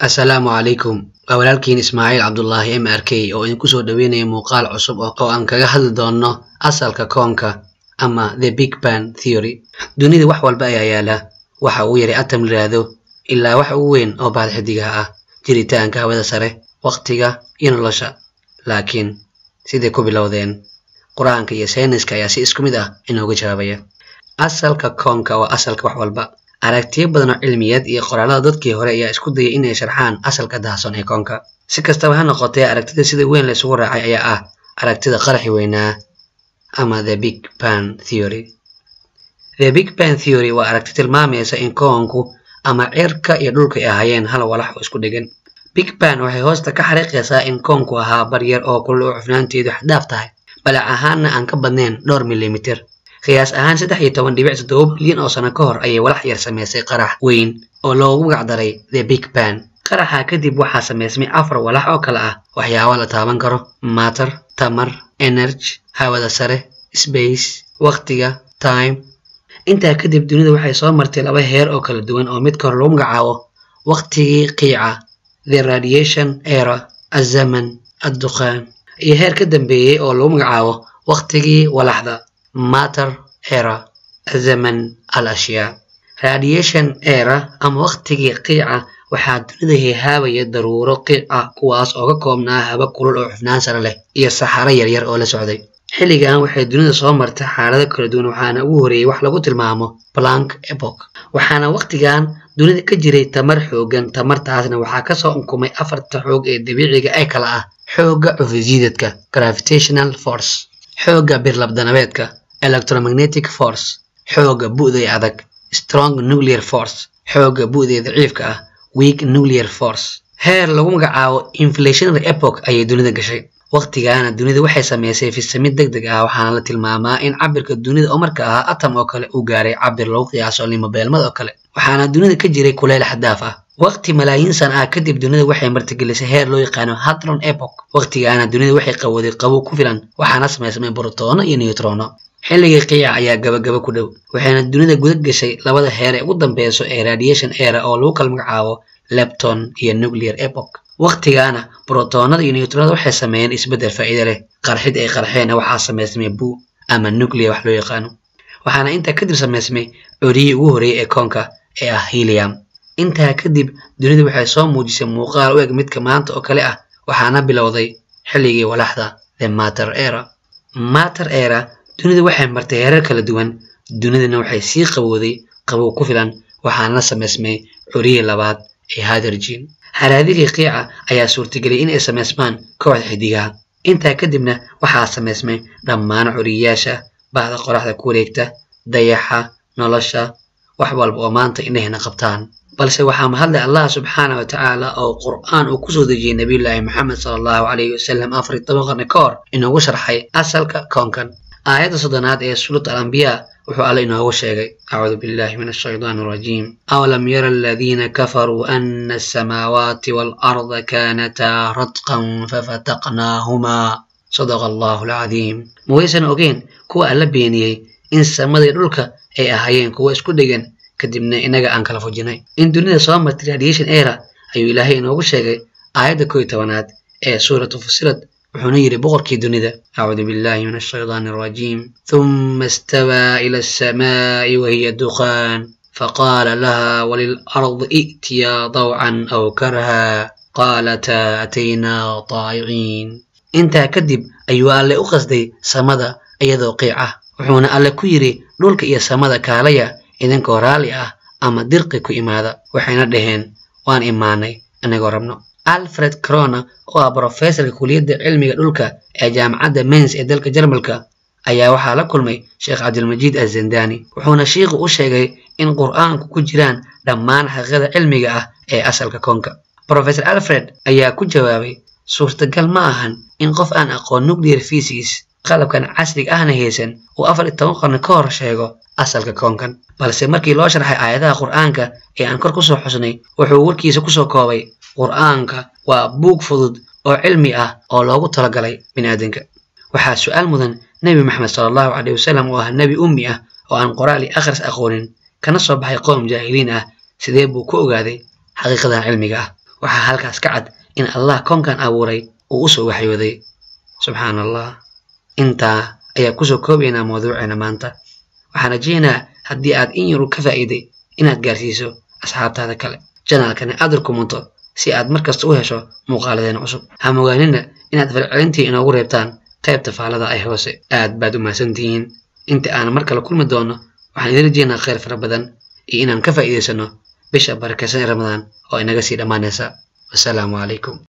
assalaamu calaykum waa walaalkiin ismaaciil cabdulaahi m r k oo idinku soo dhaweynaya muuqaal cusub oo aan kaga hadli doonno asalka koonka ama the big ban theory dunida wax walba ayaa yaala waxa uu yaray atam layidhaahdo ilaa wax ugu weyn oo baad xidigaha ah jiritaanka hawada sare waqtiga iyo nolosha laakiin siday ku bilowdeen qur-aanka iyo sayniska ayaa si isku mid ah inooga jawaabaya asalka koonka waa asalka wax walba aragtiyo badan oo cilmiyeed iyo qoraalada dadkii hore ayaa isku dayay inay sharxaan asalka daahson ee koonka si kastaba ha noqotee aragtida sida weyn la isugu raacay ayaa ah aragtida qaraxi weynaa ama the big ban theory the big ban theory waa aragti tilmaamaysa in koonku ama cirka iyo dhulka ay ahaayeen hal walax oo isku dhegan big ban waxay hoosta ka xariiqaysaa in koonku ahaa baryar oo kulul oo cufnaanteedu xaddaaf tahay balac ahaanna aan ka badnayn dhowr milimitir qiyaas ahaan saddex iyo toban dhibic toddoba bilyan oo sano ka hor ayay walax yar samaysay qarax weyn oo loogu magacdaray the big ban qaraxa kadib waxaa samaysmay afar walax oo kale ah waxyaabo la taaban karo matter tamar energy hawada sare space waqtiga time intaa kadib dunida waxay soo martay laba heer oo kala duwan oo midka hore lagu magacaabo waqtigii qiica the radiation era azaman adduqaan iyo heer ka dambeeyey oo lagu magacaabo waqtigii walaxda matter era zaman al ashyaa radiation era ama waqtigii qiica waxaa dunida heehaabaya daruuro qiic ah kuwaas oo ka koobnaa haba kulul oo xufnaan sare leh iyo saxaro yaryar oo la socday xilligan waxay dunida soo martay xaalado kala duwan waxaana ugu horeeyey wax lagu tilmaamo blank epoch waxaana waqtigan dunida ka jiray tamar xoogan tamartaasna waxaa kasoo unkumay afarta xoog ee dabiiciga ee kala ah xoogga cufisjiidadka gravitational force xoogga birlabdanabeedka electromagnetic force xoogga bu'day adag strong nuclear force xoogga bu'day daciifka ah weak nuclear force heer lagu magacaabo inflationary epoch ayay dunida gashay waqtigaana dunida waxay samaysay fisamid deg deg ah waxaana la tilmaamaa in cabirka dunida oo marka ahaa atom oo kale uu gaaray cabir lagu qiyaaso limobeelmad oo kale waxaana dunida ka jiray kuleyl xadaaf ah waqti malaayiin sana ah kadib dunida waxay martigelisay heer loo yaqaano hadron epoch waqtigaana dunida waxay qawooday qabow ku filan waxaana samaysmay brotoono iyo newtrono xilligii qiica ayaa gabagaba ku dhow waxayna dunida guda gashay labada heer ee ugu dambeyso ee radiation era oo lagu kala magacaabo lepton iyo nuclear epoch waqtigaana brotoonada iyo newtronada waxay sameeyeen isbeddel faa'iido leh qarxid ay qarxeenna waxaa samaysmay buu ama nuclear wax loo yaqaano waxaana intaa kadib samaysmay coriyii ugu horreeyay ee koonka ee ah helium intaa kadib dunida waxay soo muujisay muuqaal u eg midka maanta oo kale ah waxaana bilowday xilligii walaxda the matter era matter era dunida waxay martay heerar kala duwan dunidana waxay sii qabowday qabow ku filan waxaana la samaysmay coriyii labaad ee hadergin haraadigii qiica ayaa suurtageliyay in ay samaysmaan kooxda xidigaha intaa kadibna waxaa samaysmay dhammaan curiyayaasha bahda qoraxda ku wareegta dayaxa nolosha wax walba oo maanta indhahna qabtaan balse waxaa mahadlay allah subxaana wa tacaala oo qur'aan uu kusoo dejiyey nabiyullaahi maxamed sala allahu calayhi wasalam afar iyo toban qarni ka hor inoogu sharxay asalka koonkan aayadda soddonaad ee suurat alambiyaa wuxuu alle inoogu sheegay acuudu billahi min ashaytaan arajiim awlam yara aladiina kafaruu ana asamaawaati waalarda kaanataa radqan fafataqnaahumaa sadaqa allahu alcadiim ma waysan ogeen kuwa alla beeniyey in samadii dhulka ay ahaayeen kuwa isku dhegan kadibna inaga aan kala fujinay in dunida soo martay radiation era ayuu ilaahay inoogu sheegay aayadda koo iyo tobanaad ee suuratu fusilad wuxuuna yidhi boqorkii dunida acuudu billahi min ashaytaan arajiim huma istawaa ila alsamaa'i wahiya duqaan faqaala laha walilardi i'tiyaa dawcan aw karha qaalataa ataynaa taa'iciin intaa kadib ayuu alle u qasday samada iyadoo qiic ah wuxuuna alle ku yidhi dhulka iyo samada kaalaya idinkoo raalli ah ama dirqi ku imaada waxayna dhaheen waan imaanay inagoo rabno alfred crona oo ah brofessorka kuliyadda cilmiga dhulka ee jaamacadda mens ee dalka jarmalka ayaa waxaa la kulmay sheekh cabdilmajiid azandani wuxuuna shiikhu u sheegay in qur'aanku ku jiraan dhammaan xaqiiqada cilmiga ah ee asalka koonka brofessor alfred ayaa ku jawaabay suurtagal ma ahan in qof aan aqoon nuclear physics qalabkan casriga ahna haysan uu afar iyo toban qarni ka hor sheego asalka koonkan balse markii loo sharxay aayadaha qur'aanka ee aan kor kusoo xusnay wuxuu warkiisa kusoo koobay qur'aanka waa buug fudud oo cilmi ah oo loogu talagalay biniaadanka waxaa su-aal mudan nebi maxamed sala allahu caleyh wasalam oo ah nebi ummi ah oo aan qoraal iyo akhris aqoonin kana soo baxay qoom jaahiliin ah sidee buu ku ogaaday xaqiiqadan cilmiga ah waxaa halkaas ka cad in allah koonkan abuuray uu usoo waxyooday subxaan allah intaa ayaa kusoo koobaynaa mawduuceena maanta waxaan rajaynayaa haddii aad in yaru ka faa'iiday inaad gaarsiiso asxaabtaada kale janaalkani aad rukumunto si aad markasta u hesho muuqaaladeena cusub ha mogaanina inaad falcelintii inoogu reebtaan qaybta faalada ay hoose aad baad u mahadsantihiin inta aan mar kale kulmi doono waxaan idin rajaynaa khayr fara badan iyo inaan ka faa'iidaysano bisha barakaysan ee ramadaan oo inaga sii dhammaanaysa wasalaamu calaykum